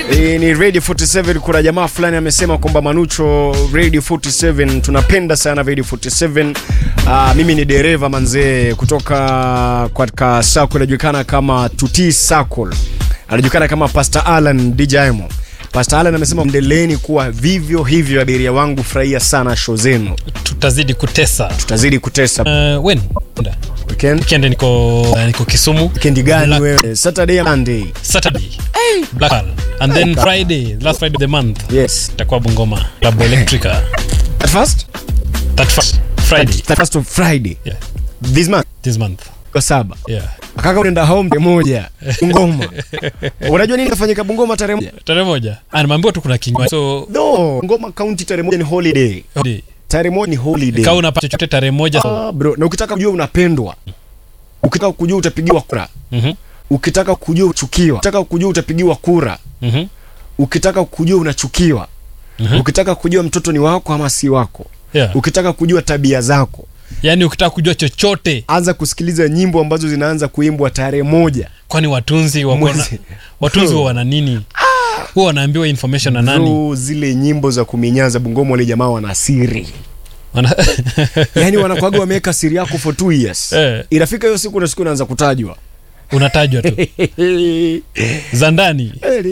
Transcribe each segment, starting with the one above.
E, ni Radio 47. Kuna jamaa fulani amesema kwamba Manucho, Radio 47 tunapenda sana Radio 47. Uh, mimi ni dereva manzee kutoka katika sako inajulikana kama Tuti Circle, anajulikana kama Pastor Alan DJmo. Pastor Alan amesema endeleeni kuwa vivyo hivyo, abiria wangu, furahia sana show zenu, tutazidi kutesa tutazidi kutesa uh, when weekend. weekend niko uh, niko Kisumu Weekend gani Black- wewe? Saturday and Monday. Saturday Black Pearl. and then Friday last Friday of the month Yes. itakuwa Bungoma Club Electrica At first, that first Friday that first of Friday yeah this month this month kwa saba yeah kaka unaenda home tarehe moja Bungoma. Unajua nini kafanyika Bungoma tarehe moja? tarehe moja Ah, nimeambiwa tu kuna kinywa so No, Bungoma County tarehe moja ni holiday. hodi. Tarehe moja ni holiday. kama unapata chochote tarehe moja so, Ah, bro, na ukitaka kujua unapendwa, ukitaka kujua utapigiwa kura, mhm ukitaka kujua uchukiwa, ukitaka kujua utapigiwa kura, mhm ukitaka kujua unachukiwa, Mhm. ukitaka kujua mtoto ni wako ama si wako, yeah ukitaka kujua tabia zako, yani ukitaka kujua chochote anza kusikiliza nyimbo ambazo zinaanza kuimbwa tarehe moja kwani watunzi wako na mwezi. watunzi huwa wana nini huwa wanaambiwa information na nani Bro, zile nyimbo za kuminyaza Bungoma, wale jamaa wana siri Wana- yani wanakwaga wameweka siri yako for two years Eh. inafika hiyo siku na siku inaanza kutajwa unatajwa tu za ndani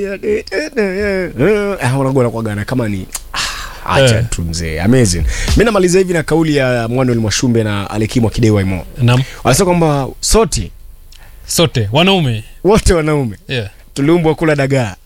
Ah, wanakuwa wanakuagana kama ni Ah, acha Eh. tu mzee amazing mi namaliza hivi na kauli ya Manuel Mwashumbe na Alekimwa Kidewaimo nam wanasema kwamba sote sote wanaume wote wanaume yeah. tuliumbwa kula dagaa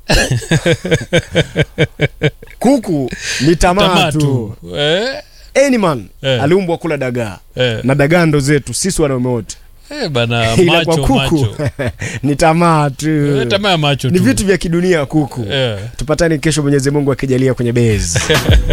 kuku ni tamaa tamaa tu tu eh, any man Eh. aliumbwa kula dagaa eh. na dagaa ndo zetu sisi wanaume wote Eh, bana ila kwa macho kuku macho ni tamaa tu Eh, tamaa ya macho ni tu vitu vya kidunia kuku Eh. tupatane kesho mwenyezi mungu akijalia kwenye bezi